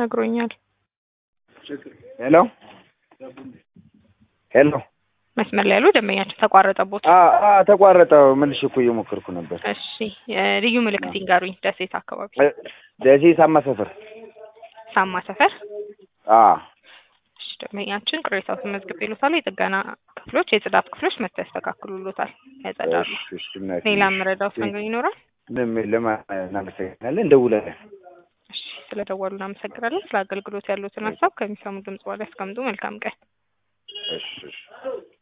ነግሮኛል። ሄሎ ሄሎ መስመር ላይ ያሉ ደንበኛችን ተቋረጠቦት። አ አ ተቋረጠ። መልሼ እኮ እየሞከርኩ ነበር። እሺ እ ልዩ ምልክት ይንገሩኝ። ደሴት አካባቢ እ ደሴ ሳማ ሰፈር። ሳማ ሰፈር። አ እሺ ደንበኛችን ቅሬታው ተመዝግቦ ይሉታል። የጥገና ክፍሎች፣ የጽዳት ክፍሎች መጥተው ያስተካክሉሎታል፣ ያጸዳሉ። እሺ እሺ እናቴ። ሌላ የምረዳውት ነገር ይኖራል? ምንም የለም። እናመሰግናለን። እንደውላለን። እሺ ስለደወሉ እናመሰግናለን። ስለ አገልግሎት ያሉትን ሀሳብ ከሚሰሙ ድምጽ በኋላ ያስቀምጡ። መልካም ቀን። እሺ እሺ